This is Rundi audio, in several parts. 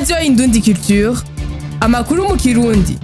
radiyo indundi culture amakuru mu kirundi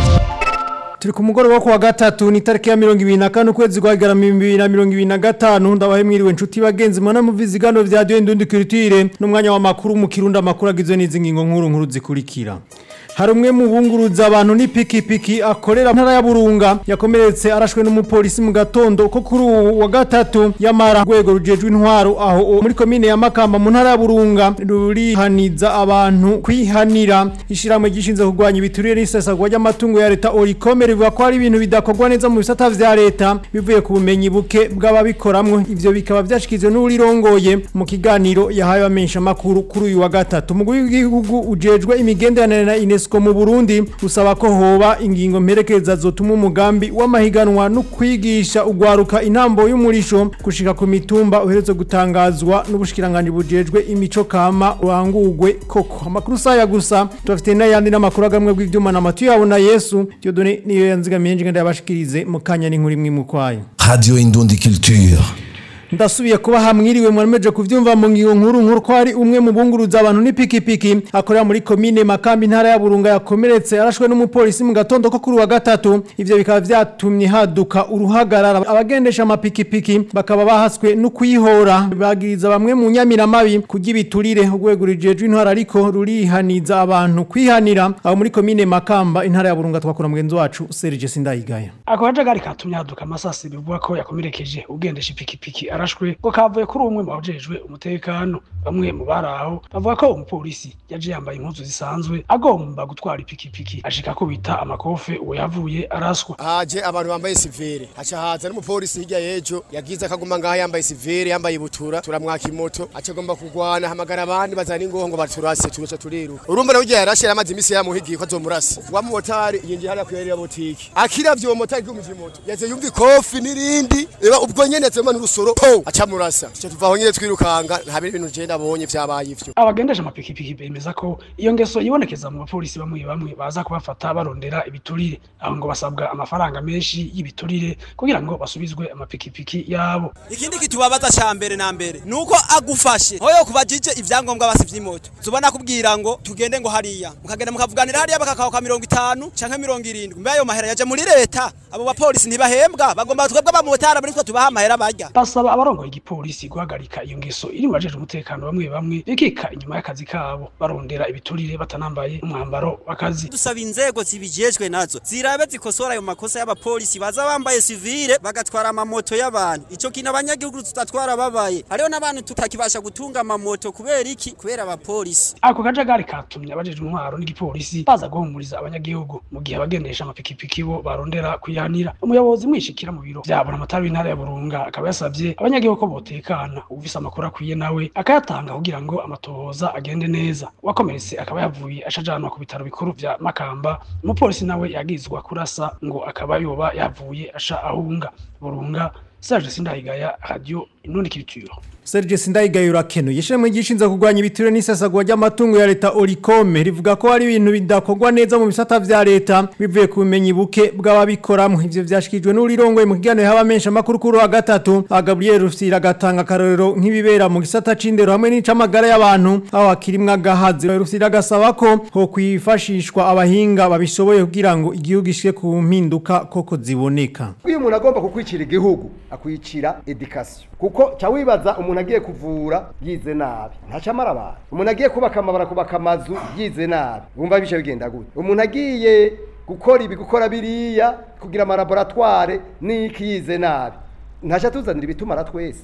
turi ku mugoroba wo kuwa gatatu ni tariki ya mirongo ibiri na kane ukwezi kwa garama bibiri na mirongo ibiri na gatanu ndabahe mwiriwe nshuti bagenzi mwana mu vizigano vya radiyo indundi culture n'umwanya w'amakuru mu kirundi amakuru agizwe n'izi ngingo nkuru nkuru zikurikira hari umwe mu bunguruza abantu n'ipikipiki akorera ntara ya Burunga yakomeretse arashwe n'umupolisi mu gatondo ko kuri uwu wa gatatu yamara rwego rujejwe intwaro aho muri komine ya Makamba mu ntara ya Burunga rurihaniza abantu kwihanira ishiramwe gishinze kurwanya ibiturire n'isesagwa ry'amatungo ya leta Oricome rivuga ko hari ibintu bidakorwa neza mu bisata vya leta bivuye ku bumenyi buke bw'ababikoramwo ivyo bikaba vyashikizwe n'urirongoye mu kiganiro yahaye abamenyesha makuru kuri uyu wa gatatu umugwi w'igihugu ujejwe imigenderanire na UNESCO mu Burundi usaba ko hoba ingingo mperekeza zotuma umugambi w'amahiganwa no kwigisha ugwaruka intambo y'umurisho gushika ku mitumba uheretse gutangazwa n'ubushikiranganje bujejwe imico kama urangurwe koko amakuru saya gusa tubafite n'ayandi n'amakuru agamwe bw'ivyuma na matu yabo na Yesu Dieudonné niyo yanzigamiye nje ndabashikirize mu kanya n'inkuru imwe mu kwayo Radio Indundi Culture. ndasubiye kuba hamwiriwe mwameje kuvyumva mu ngiyo nkuru nkuru ko hari umwe mu bunguruza abantu n'ipikipiki akorera muri komine Makambi ntara ya Burunga yakomeretse arashwe n'umupolisi mu gatondo ko kuri wa gatatu ivyo bikaba vyatumye haduka uruhagarara abagendesha amapikipiki bakaba bahaswe no kuyihora bagiriza bamwe mu nyamiramabi kugira ibiturire urwego rujejwe intwara ariko rurihaniza abantu kwihanira aho muri komine Makamba intara ya Burunga twakora mugenzi wacu Serge Sindayigaya ako kajagari katumye haduka amasasi bivuga ko yakomerekeje ugendesha ipikipiki arashwe ko kavuye kuri umwe mu bajejwe umutekano bamwe mu baraho bavuga ko umupolisi yaje yambaye impuzu zisanzwe agomba gutwara ipikipiki ashika ko bita amakofe uwo yavuye araswa haje abantu bambaye sivere haca haza n'umupolisi hirya y'ejo yagize akaguma ngaha yambaye sivere yambaye ibutura turamwaka imoto aca agomba kurwana hamagara abandi bazana ingoho ngo baturase turuca turiruka urumva nawe yarashe yaramaze imisi yamuhigiye ko azomurasa wa mumotari yinjiye hariya kwirera botiki akiravye uwo motari igumije imoto yaze yumva ikofi n'irindi reba ubwo nyene yazema n'urusoro po aca murasa tuca tuvaho nyene twirukanga nta bindi bintu je ndabonye vyabaye ivyo abagendesha amapikipiki bemeza ko iyo ngeso yibonekeza mu bapolisi bamwe bamwe baza kubafata barondera ibiturire aho ngo basabwa amafaranga menshi y'ibiturire kugira ngo basubizwe amapikipiki yabo ikindi kitubabaza ca mbere na mbere nuko agufashe hoyo kubajije ivyangombwa basi vy'imoto tubona kubwira ngo tugende ngo hariya mukagenda mukavuganira hariya bakakaho ka mirongo itanu canke mirongo irindwi mbe ayo mahera yaje muri leta abo bapolisi ntibahembwa bagomba twebwe abamotari muri twe tubaha amahera barya basaba abarongoye igipolisi guhagarika iyo ngeso iri mu bajeje umutekano bamwe bamwe bikika inyuma y'akazi kabo barondera ibiturire batanambaye umwambaro w'akazi dusaba inzego zibijejwe nazo zirabe zikosora ayo makosa y'abapolisi baza bambaye sivile bagatwara amamoto y'abantu ico kintu abanyagihugu tutatwara babaye hariho n'abantu tutakibasha gutunga amamoto kubera iki kubera abapolisi ako kajagari katumye abajeje intwaro n'igipolisi baza guhumuriza abanyagihugu mu gihe abagendesha amapikipiki bo barondera kuyihanira umuyobozi mwishikira mu biro vyabona amatara w'intara ya burunga akaba yasavye abanyagihugu ko botekana ufise amakuru akwiye nawe akayatanga kugira ngo amatohoza agende neza wakomeretse akaba yavuye ashajanwa ku bitaro bikuru vya makamba umupolisi nawe yagizwa kurasa ngo akaba yoba yavuye asha ahunga burunga Serge Sindayigaya Radio Inundi Culture Serge Sindayigaya urakenuye ishimwe gishinza kurwanya ibiturire n'isesagwa ry'amatungo ya leta Oricome rivuga ko hari ibintu bidakorwa neza mu bisata vya leta bivuye ku bumenyi buke bw'ababikoramwo ivyo vyashikijwe n'urirongoye mu kiganiro y'abamenyesha makuru kuri wa gatatu Gabriel Rufsira agatanga karorero nk'ibibera mu gisata c'indero hamwe n'icamagara y'abantu aho hakirimwa gahazi Rufsira agasaba ko ho kwifashishwa abahinga babishoboye kugira ngo igihugu gishike ku mpinduka koko ziboneka iyo umuntu agomba kukwicira igihugu akwicira education kuko cya wibaza umuntu agiye kuvura yize nabi ntacamara abantu umuntu agiye kubaka amabara kubaka amazu yize nabi wumva bice bigenda gute umuntu agiye gukora ibi gukora biriya kugira amalaboratware niki yize nabi ntaca tuzanira ibitumara twese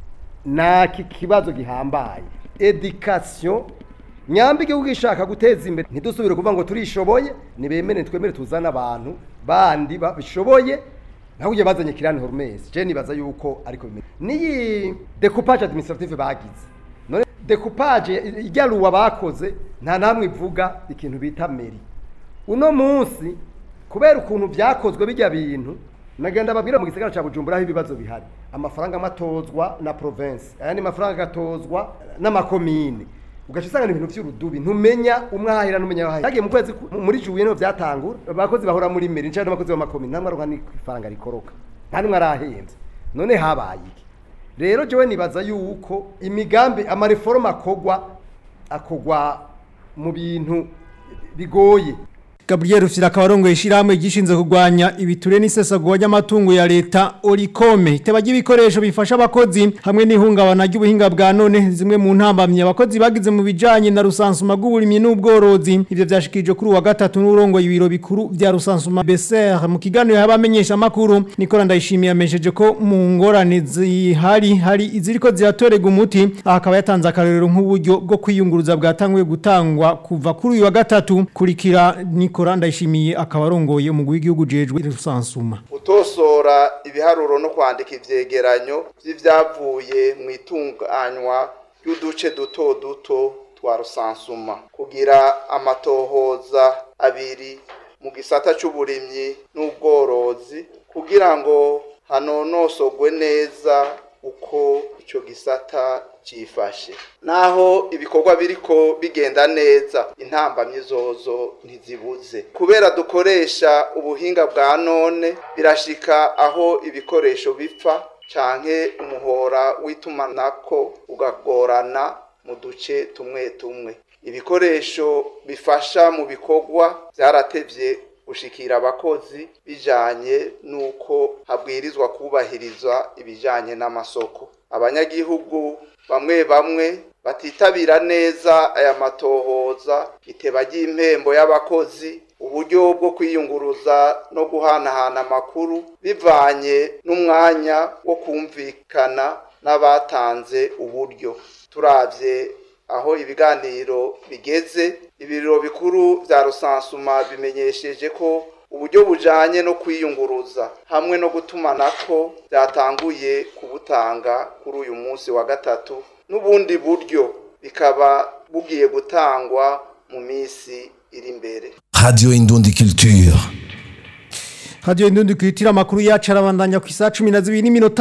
naki kibazo gihambaye education nyamba igihugu gishaka guteza imbere ntidusubire kuvuga ngo turishoboye nibemere twemere tuzane abantu bandi babishoboye naho ugiye bazanye kirani hormese je nibaza yuko ariko bimeze niyi decoupage administrative bagize none decoupage ijyaruwa bakoze nta namwe ivuga ikintu bita meri uno munsi kubera ukuntu byakozwe bijya bintu nagenda babwira mu gisagara cya Bujumbura aho ibibazo bihari amafaranga amatozwa na province ayandi mafaranga agatozwa n'amakomine ugaca usanga ibintu by'urudubi ntumenya umwahira n'umenya wahira yagiye mu kwezi muri juye niho byatangura abakozi bahora muri meri ncane n'abakozi b'amakomine nta mwaronka n'ifaranga rikoroka nta n'umwe arahenze none habaye iki rero jewe nibaza yuko imigambi amareforma akogwa akogwa mu bintu bigoye Gabriel Rufyira akabarongo ishiramwe gishinze kugwanya ibiture n'isesagwa ry'amatungo ya leta Oricome iteba ry'ibikoresho bifasha abakozi hamwe n'ihungabana ry'ubuhinga bwa none zimwe mu ntambamye abakozi bagize mu bijanye na rusansuma rw'uburimyi n'ubworozi ivyo vyashikirije kuri uwa gatatu n'urongo ibiro bikuru vya rusansuma BCR mu kiganiro y'abamenyesha makuru Nicola Ndayishimiye yamesheje ko mu ngorane zihari hari iziriko ziratorega umuti akaba yatanze akarorero nk'uburyo bwo kwiyunguruza bwatanguye gutangwa kuva kuri uyu wa gatatu kurikira Nicola Ndayishimiye akaba arongoye umugwi w'igihugu jejwe rusansuma utosora ibiharuro no kwandika ivyegeranyo vy'ivyavuye mu itunganywa y'uduce duto duto twa rusansuma kugira amatohoza abiri mu gisata c'uburimyi n'ubworozi kugira ngo hanonosogwe neza uko ico gisata cifashe naho ibikorwa biriko bigenda neza intambamyi zozo ntizibuze kubera dukoresha ubuhinga bwa none birashika aho ibikoresho bipfa canke umuhora w'itumanako ugagorana mu duce tumwe tumwe ibikoresho bifasha mu bikorwa vyaratevye gushikira abakozi bijanye nuko habwirizwa kubahirizwa ibijanye n'amasoko abanyagihugu bamwe bamwe batitabira neza aya matohoza iteba ry'impembo y'abakozi uburyo bwo kwiyunguruza no guhanahana amakuru bivanye n'umwanya wo kumvikana n'abatanze uburyo turavye aho ibiganiro bigeze ibiro bikuru vya rusansuma bimenyesheje ko uburyo bujanye no kwiyunguruza hamwe no gutumanako byatanguye kubutanga kuri uyu munsi wa gatatu n'ubundi buryo bikaba bugiye gutangwa mu minsi iri imbere Radio Indundi Culture. Radio Indundi kwitira makuru yacu arabandanya ku isa 12 n'iminota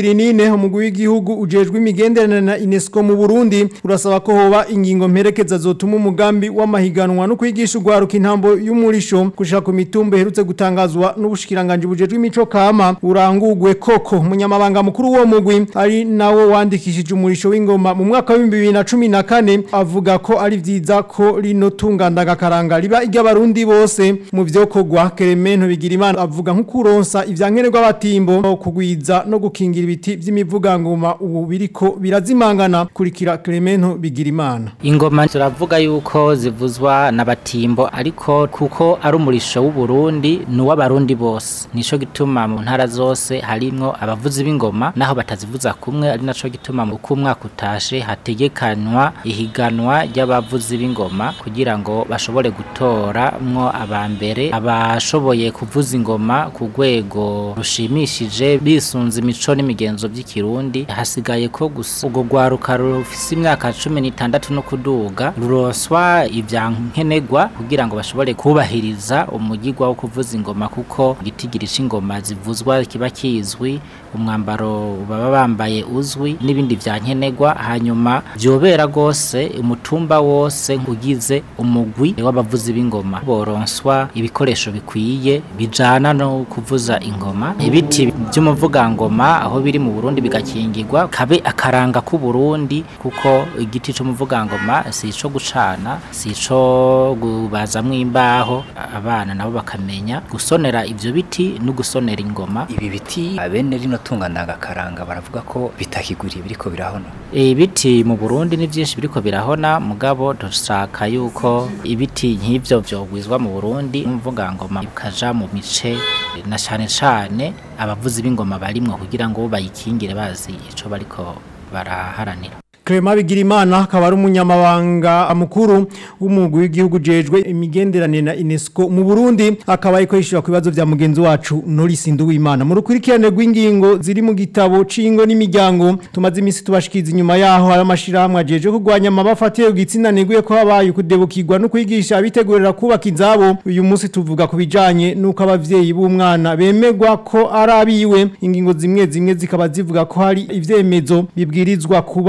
24 umugwi w'igihugu ujejwe imigenderanire na UNESCO mu Burundi urasaba ko hoba ingingo mperekeza zotuma umugambi w'amahiganwa no kwigisha ugwaruka intambo y'umurisho kushaka ku mitumba herutse gutangazwa n'ubushikiranganje bujejwe imico kama urangugwe koko umunyamabanga mukuru wo mugwi ari nawo wandikishije umurisho w'ingoma mu mwaka wa 2014 avuga ko ari vyiza ko rino tunganda karanga riba iry'abarundi bose mu vyokogwa Keremento bigira imana avuga nk'ukuronsa ivyankenerwa batimbo kugwiza no gukingira ibiti vy'imivugangoma ubu biriko birazimangana kurikira Clemento Bigirimana ingoma turavuga yuko zivuzwa n'abatimbo ariko kuko ari umurisho w'u Burundi n'uw'abarundi bose nico gituma mu ntara zose harimwo abavuzi b'ingoma naho batazivuza kumwe ari naco gituma mu kumwaka utashe hategekanywa ihiganwa ry'abavuzi b'ingoma kugira ngo bashobore gutoramwo abambere abashoboye kuvuza ingoma ku rwego rushimishije bisunze imico n'imigenzo by'ikirundi hasigaye ko gusa ubwo rwaruka rufise imyaka cumi n'itandatu no kuduga ruroswa ivyankenerwa kugira ngo bashobore kubahiriza umugigwa wo kuvuza ingoma kuko igitigiri c'ingoma zivuzwa kiba kizwi umwambaro baba bambaye uzwi n'ibindi vyankenerwa hanyuma vyobera gose umutumba wose ugize umugwi w'abavuzi b'ingoma boronswa ibikoresho bikwiye bijana no kuvuza ingoma ibiti by'umuvugangoma aho biri mu Burundi bigakingirwa kabe akaranga ku Burundi kuko igiti c'umuvugangoma si ico gucana si ico gubazamwo imbaho abana nabo bakamenya gusonera ivyo biti no gusonera ingoma ibi biti abene rino tungana karanga baravuga ko bitakiguriye biriko birahona ibiti mu Burundi ni byinshi biriko birahona mugabo dushaka yuko ibiti nk'ivyo vyogwizwa mu Burundi umuvugangoma ukaja mu mice na cane cane abavuzi b'ingoma barimwo kugira ngo bayikingire bazi ico bariko baraharanira Clement Bigirimana akaba ari umunyamabanga mukuru w'umugwi w'igihugu jejwe imigenderanire na UNESCO mu Burundi akaba ariko yishura ku bibazo vya mugenzi wacu Norris Nduwimana mu rukurikirane rw'ingingo ziri mu gitabo cingo n'imiryango tumaze imisi tubashikiza inyuma yaho hari amashirahamwe ajeje kurwanya amabafatiye gitsina neguye ko habaye kudebukirwa no kwigisha abitegurira kubaka inzabo uyu munsi tuvuga ku bijanye nuko abavyeyi b'umwana bemegwa ko ari abiwe ingingo zimwe zimwe zikaba zivuga ko hari ivyemezo bibwirizwa kuba bihari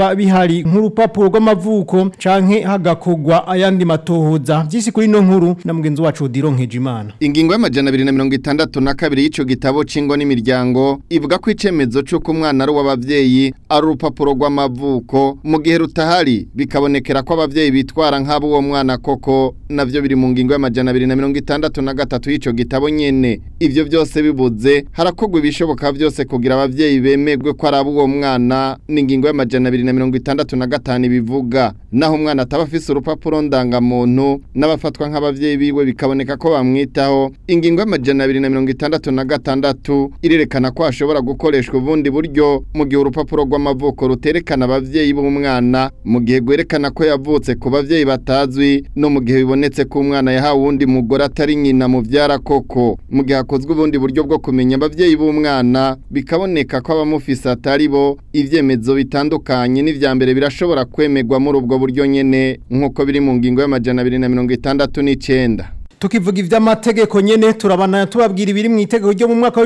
rutahari nk'urupapuro rw'amavuko canke hagakogwa ayandi matohoza byisi kuri no nkuru na mugenzi wacu Dironkeje Imana Ingingo y'amajana abiri na mirongo itandatu na kabiri y'ico gitabo c'ingo n'imiryango ivuga ko icemezo c'uko umwana ari uw'abavyeyi ari urupapuro rw'amavuko mu gihe rutahari bikabonekera ko abavyeyi bitwara nk'abo uwo mwana koko navyo biri mu ngingo y'amajana abiri na mirongo itandatu na gatatu y'ico gitabo nyene ivyo byose bibuze harakogwa ibishoboka byose kugira abavyeyi bemegwe ko ari abo uwo mwana n'ingingo y'amajana abiri na mirongo itandatu na gatanu bivuga naho umwana ataba afise urupapuro ndangamuntu n'abafatwa nk'abavyeyi biwe bikaboneka ko bamwitaho ingingo y'amajana abiri na mirongo itandatu na gatandatu irerekana ko hashobora gukoreshwa ubundi buryo mu gihe urupapuro rw'amavuko ruterekana abavyeyi b'umwana mu gihe gwerekana ko yavutse ku bavyeyi batazwi no mu gihe bibonetse ko umwana yahawe uwundi mugore atari nyina mu vyara koko mu gihe hakozwe ubundi buryo bwo kumenya abavyeyi b'umwana bikaboneka ko abamufise atari bo ivyemezo bitandukanye n'ivya mbere birashobora kwemerwa muri ubwo buryo nyene nk'uko biri mu ngingo y'amajana abiri na mirongo itandatu n'icenda Tukivuga ivy'amategeko nyene turabana tubabwira ibiri mu itegeko ryo mu mwaka wa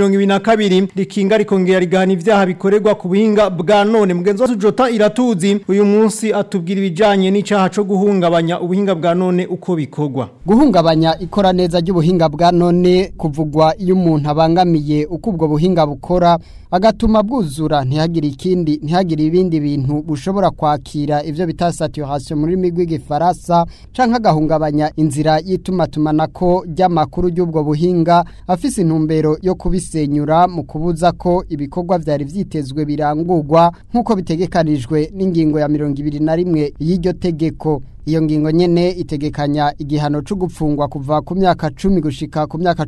2022 rikinga rikongera rigahana ivyaha bikorerwa ku buhinga bwa none mugenzi wacu Jota iratuzi uyu munsi atubwira ibijanye n'icaha co guhungabanya ubuhinga bwa none uko bikorwa guhungabanya ikora neza ry'ubuhinga bwa none kuvugwa iyo umuntu abangamiye uko ubwo buhinga bukora agatuma bwuzura ntihagire ikindi ntihagire ibindi bintu bushobora kwakira ivyo bita saturation muri migwi gifaransa canke agahungabanya inzira y'itumatumanako ry'amakuru y'ubwo buhinga afise intumbero yo kubisenyura mu kubuza ko ibikorwa vyari vyitezwe birangurwa nk'uko bitegekanijwe n'ingingo ya mirongo ibiri na rimwe y'iryo tegeko iyo ngingo nyene itegekanya igihano cyo gupfungwa kuva ku myaka 10 gushika ku myaka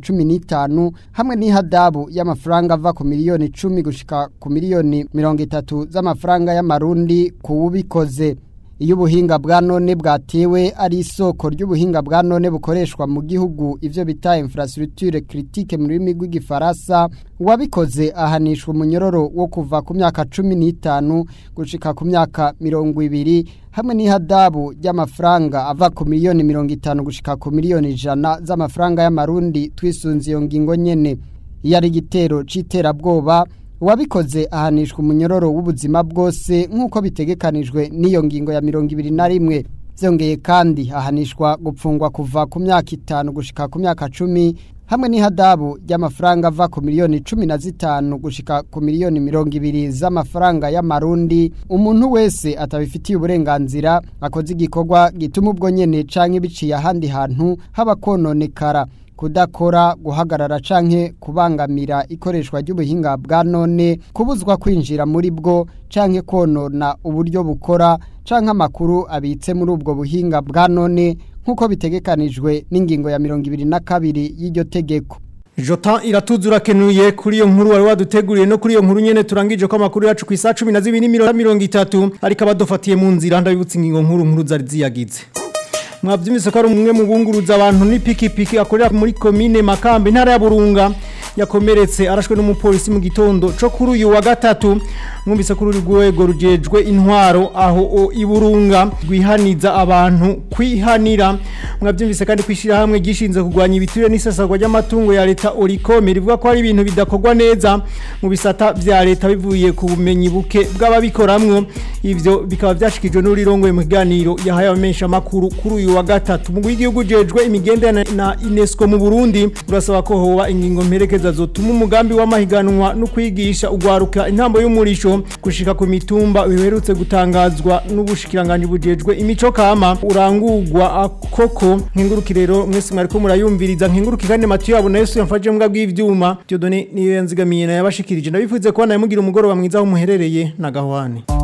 15 hamwe n'ihadabu y'amafaranga ava ku miliyoni 10 gushika ku miliyoni 30 z'amafaranga y'amarundi kuwubikoze iyo ubuhinga bwa none bwatewe ari isoko ry'ubuhinga bwa none bukoreshwa mu gihugu ivyo bita infrastructure critique mu rurimi rw'igifaransa uwabikoze ahanishwa umunyororo wo kuva ku myaka cumi n'itanu gushika ku myaka mirongo ibiri hamwe n'ihadabu ry'amafaranga ava ku miliyoni mirongo itanu gushika ku miliyoni ijana z'amafaranga y'amarundi twisunze iyo ngingo nyene iyo ari igitero c'iterabwoba uwabikoze ahanishwa umunyororo w'ubuzima bwose nk'uko bitegekanijwe n'iyo ngingo ya mirongo ibiri na rimwe byongeye kandi ahanishwa gupfungwa kuva ku myaka itanu gushika ku myaka cumi hamwe n'ihadabu ry'amafaranga ava ku miliyoni cumi na zitanu gushika ku miliyoni mirongo ibiri z'amafaranga y'amarundi umuntu wese atabifitiye uburenganzira akoze igikorwa gituma ubwo nyene canke biciye ahandi hantu haba kononekara kudakora guhagarara canke kubangamira ikoreshwa ry'ubuhinga bwa none kubuzwa kwinjira muri bwo canke konona uburyo bukora canke amakuru abitse muri ubwo buhinga bwa none nk'uko bitegekanijwe n'ingingo ya mirongo ibiri na kabiri y'iryo tegeko Jota iratuzura kenuye kuri iyo nkuru wari waduteguriye no kuri iyo nkuru nyene turangije ko amakuru yacu ku isa 12:30 ariko abadofatiye mu nzira ndabibutse ingingo nkuru nkuru zari ziyagize mwavyumvise ko ari umwe mu bunguruza abantu n'ipikipiki akorera muri komine Makambe intara ya Burunga yakomeretse arashwe n'umupolisi mu gitondo co kuri uyu wa gatatu mwumvise ko urwego rujejwe intwaro aho o iburunga rwihaniza abantu kwihanira mwavyumvise kandi kwishira hamwe gishinze kugwanya ibiturire n'isesagwa ry'amatungo ya leta Oricome rivuga ko ari ibintu bidakorwa neza mu bisata vya leta bivuye ku bumenyi buke bw'ababikoramwo ivyo bikaba vyashikijwe n'urirongoye mu kiganiro yahaye abamenyesha makuru kuri uyu wa gatatu mu gihugu jejwe imigendere na UNESCO mu Burundi urasaba ko hoba ingingo mperekeza zotuma umugambi w'amahiganwa no kwigisha ugwaruka intambo y'umurisho gushika ku mitumba biherutse gutangazwa n'ubushikiranganje bujejwe imico kama urangurwa koko nk'inguruki rero mwese mwariko murayumviriza nk'inguruki kandi Mathieu abona Yesu yamfaje mbwa bw'ivyuma Dieudonné niyo yanzigamiye na yabashikirije ndabifuze ko naye mugira umugoroba mwiza aho muherereye na gahwane